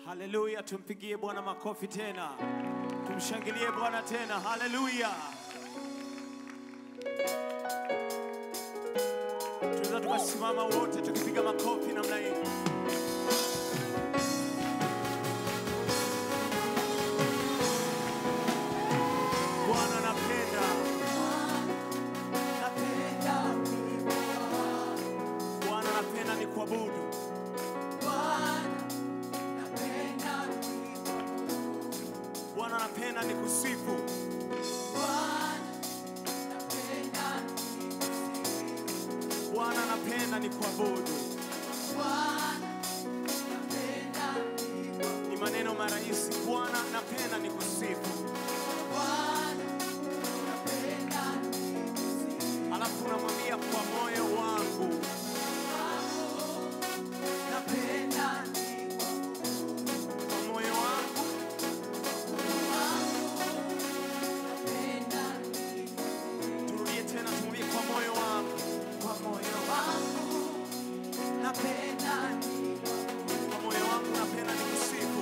Haleluya, tumpigie Bwana makofi tena, tumshangilie Bwana tena. Haleluya, tunaweza tukasimama wote tukipiga makofi namna hii. Bwana napenda, napenda, Bwana napenda ni kuabudu Bwana napenda ni kusifu Bwana napenda ni kuabudu. Ni maneno marahisi. Bwana napenda ni kusifu, alafu unamwambia kwa moyo wangu kwa moyo wangu turudie tena, tumwambie kwa moyo wangu, kwa moyo wangu napenda, kwa moyo wangu napenda ni kusifu.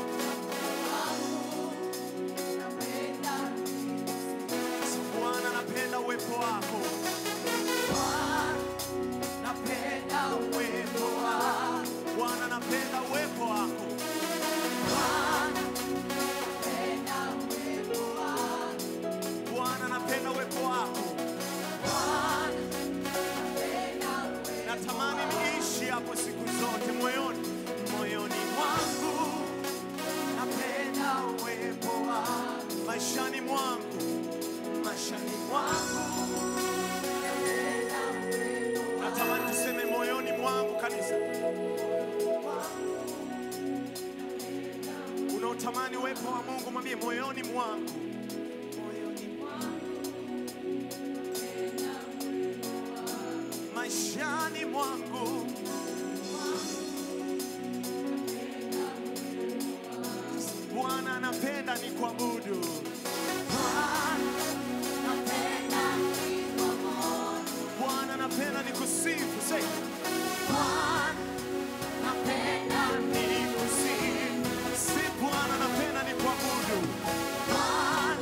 Bwana napenda uwepo wako, napenda uwepo wako, Bwana napenda uwepo wako, Bwana napenda uwepo wako, natamani niishi hapo siku zote moyoni, moyoni mwangu napenda uwepo wako, maishani mwangu, maishani mwangu natamani tuseme moyoni mwangu kanisa, unaotamani uwepo wa Mungu, mwambie moyoni mwangu, moyoni mwangu, maishani mwangu, Bwana anapenda ni kuabudu. Bwana anapenda ni kusifu. Say, ni kusifu. Si Bwana anapenda ni kuabudu.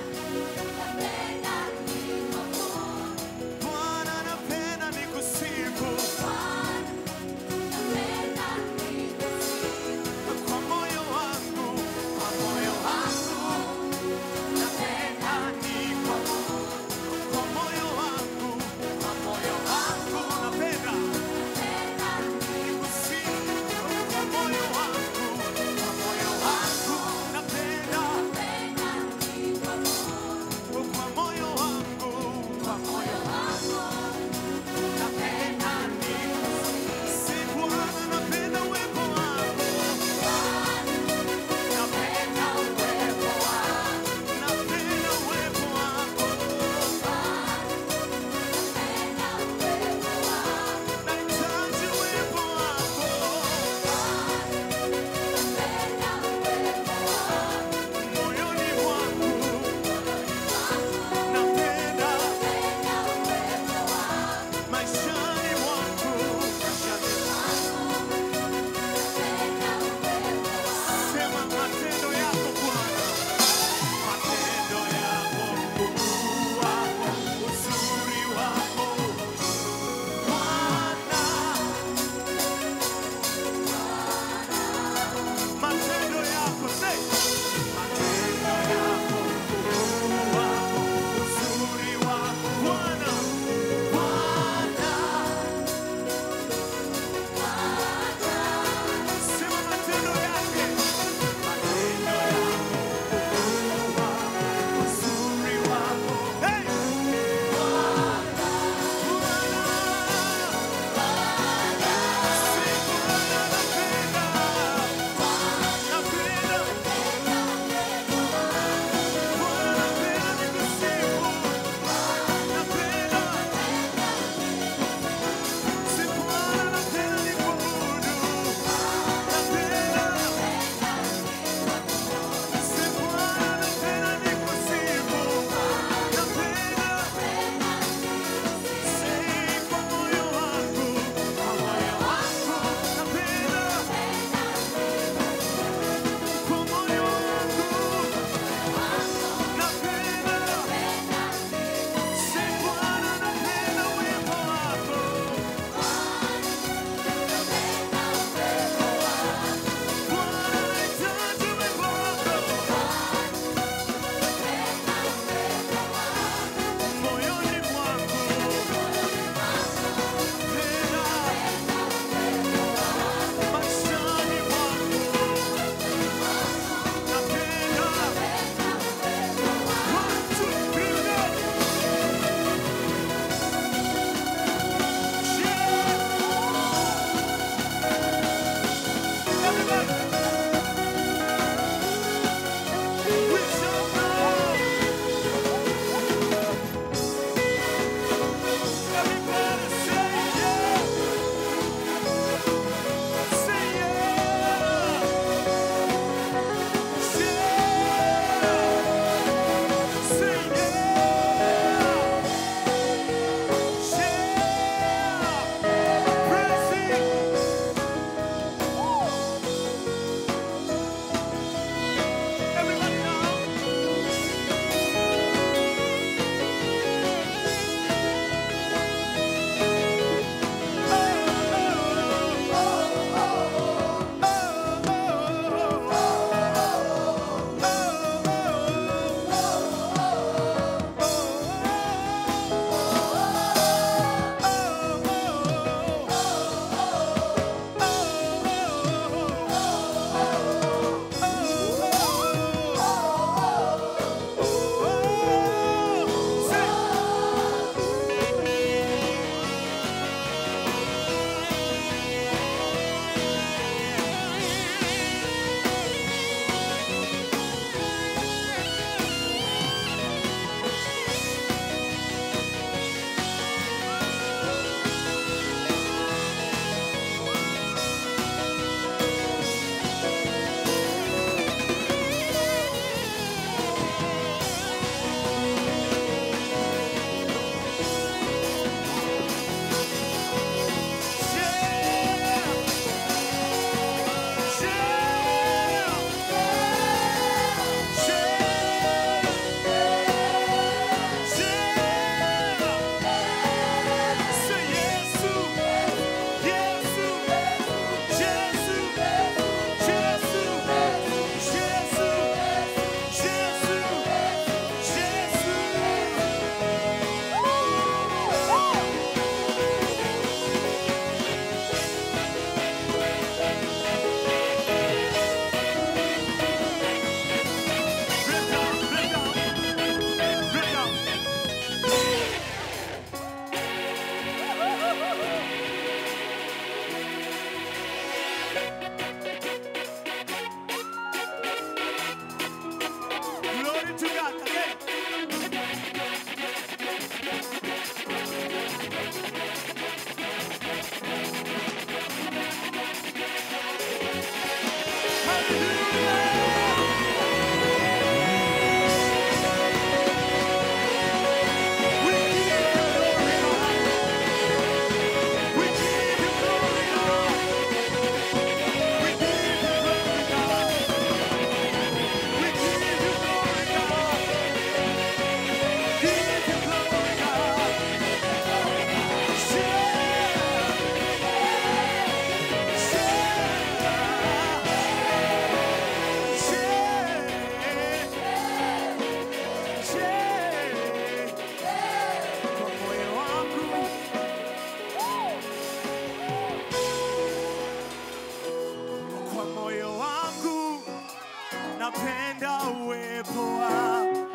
moyo wangu napenda uwepo wako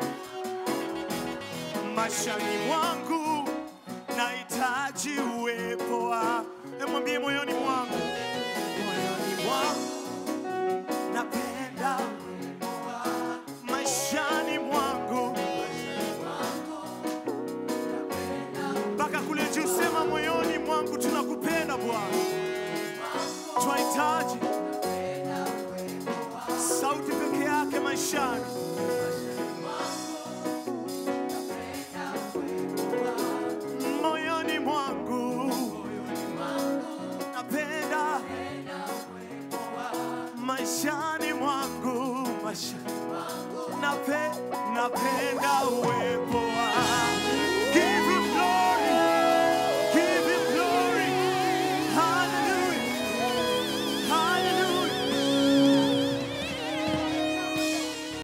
maishani mwangu nahitaji uwepo wako emwambie moyoni mwangu moyoni mwangu napenda uwepo wako maishani mwangu mpaka kule juu sema moyoni mwangu tunakupenda bwana twahitaji sauti peke yake maishani moyoni mwangu napenda maishani mwangu maishani nape, napenda uwepo